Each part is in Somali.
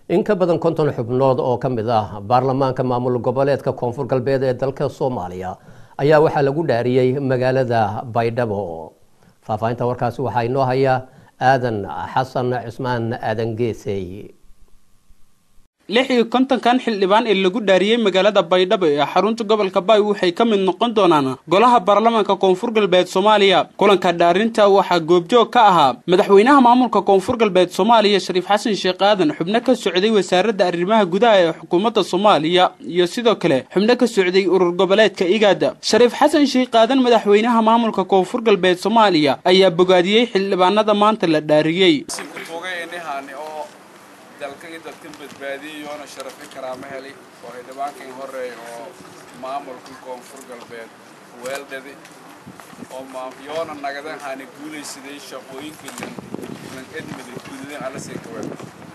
in ka badan konton xubnood oo ka mid ah baarlamaanka maamul goboleedka koonfur galbeed ee dalka soomaaliya ayaa waxaa lagu dhaariyey magaalada baydhabo faahfaahinta warkaasi waxaa inoo haya aadan xasan cismaan aadan geesey lix iyo kontonkan xildhibaan ee lagu dhaariyey magaalada baydhabo ee xarunta gobolka baay waxay ka mid noqon doonaan golaha baarlamaanka koonfur galbeed soomaaliya kulanka dhaarinta waxaa goobjoog ka ahaa madaxweynaha maamulka koonfur galbeed soomaaliya shariif xasan sheekh aadan xubno ka socday wasaaradda arrimaha gudaha ee xukuumadda soomaaliya iyo sidoo kale xubno ka socday urur goboleedka igaada shariif xasan sheekh aadan madaxweynaha maamulka koonfur galbeed soomaaliya ayaa bogaadiyey xildhibaanada maanta la dhaariyey dalkagii dadkan badbaadiyey yoona sharafi karaama heli oo xildhibaankii horeey oo maamulka koonfur galbeed weeldhadi oo yoona nagadan haani guulaysaday shaqooyinkii lan edmida gududeen allasii kaweel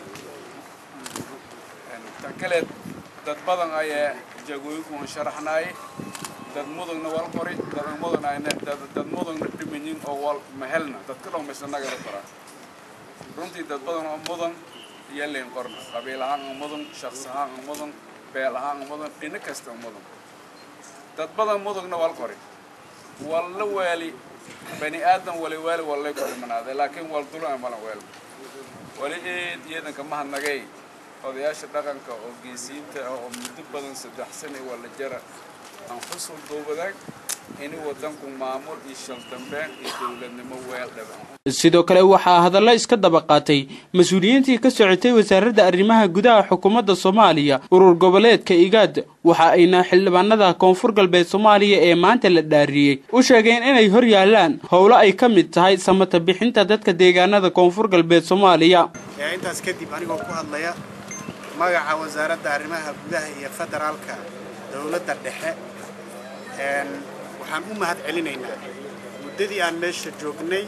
tan kaleed dad badan ayaa jagooyinkuun sharaxnaayay dad mudugna wal qori dad mudugna dad mudugna dhimanyin oo wal mahelna dadka dhan maysa nagada qoraa runtii dad badan oo mudan yalin qorna qabiil ahaan u mudan shaqs ahaan u mudan beel ahaan u mudan dhino kasta u mudan dad badan mudugna wal qori walla waali bani aadan wali waali wallay ku dhimanaaday laakiin wal dulana malan weel wali eed iyadanka mahadnagay odayaasha dhaqanka oo geesiyiinta ah oo muddo badan saddex sane walla jara aan xusul duubadaag ini wadanku maamul iyo shaldambeen iyo dowladnimo weel dhaban sidoo kale waxaa hadallo iska daba qaatay mas-uuliyiintii ka socotay wasaaradda arrimaha gudaha xukuumadda soomaaliya urur goboleedka igaad waxa ayna xildhibaanada koonfur galbeed soomaaliya ee maanta la dhaariyey u sheegeen inay hor yaalaan howlo ay ka mid tahay samata bixinta dadka deegaanada koonfur galbeed soomaaliya intaas kadib anigoo ku hadlaya magaca wasaaradda arrimaha gudaha iyo federaalka dowladda dhexe waxaan u mahad celinaynaa muddadii aan meesha joognay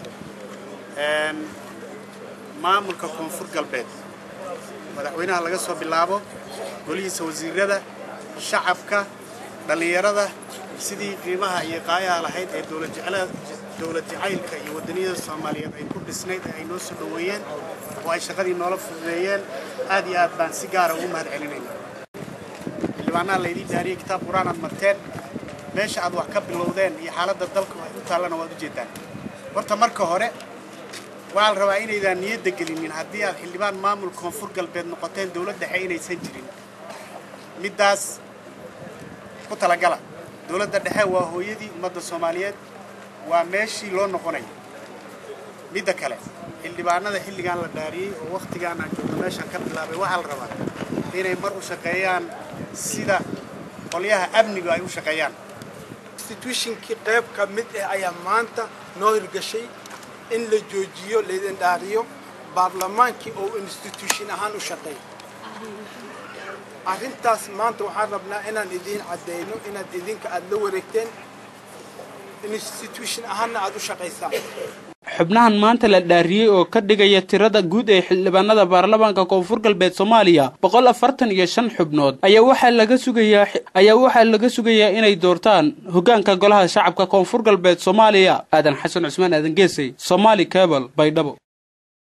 maamulka koonfur galbeed madaxweynaha laga soo bilaabo golihiisa wasiirada shacabka dhallinyarada sidii qiimaha iyo qaayaha lahayd ee dowlad jacaylka iyo waddaniyada soomaaliyeed ay ku dhisnayd ee ay noo soo dhoweeyeen oo ay shaqadii noola fududeeyeen aad iyo aad baan si gaara ugu mahad celinaynaa xildhibaanaha laydii daariyey kitaab qur-aan aad marteen meesha aad wax ka bilowdeen iyo xaaladda dalka wax u taallana waad u jeedaan horta marka hore waxaa la rabaa inaydaan niyadda gelinin haddii aad xildhibaan maamul koonfur galbeed noqoteen dowlad dhexe inaysan jirin middaas ku talagala dowladda dhexe waa hooyadii ummadda soomaaliyeed waa meeshii loo noqonaya midda kale xildhibaanada xilligaan la dhaariyey oo wakhtigaan aan joogno meeshaan ka bilaabay waxaa la rabaa inay mar u shaqeeyaan sida qolyaha amnigu ay u shaqeeyaan institutionkii qayb ka mid ah ayaa maanta noo hirgashay in la joojiyo laydin dhaariyo baarlamaankii oo institution ahaan u shaqeeya arrintaas maanta waxaan rabnaa inaan idiin caddeyno inaad idinka aada la wareegteen institution ahaanna aada u shaqaysaan xubnahan maanta la dhaariyey oo ka dhigaya tirada guud ee xildhibaanada baarlamaanka koonfur galbeed soomaaliya boqol afartan iyo shan xubnood ayaa waxaa laga sugayaa ayaa waxaa laga sugayaa inay doortaan hoggaanka golaha shacabka koonfur galbeed soomaaliya aadan xasan cusmaan aadan geesay somaali cable baydhabo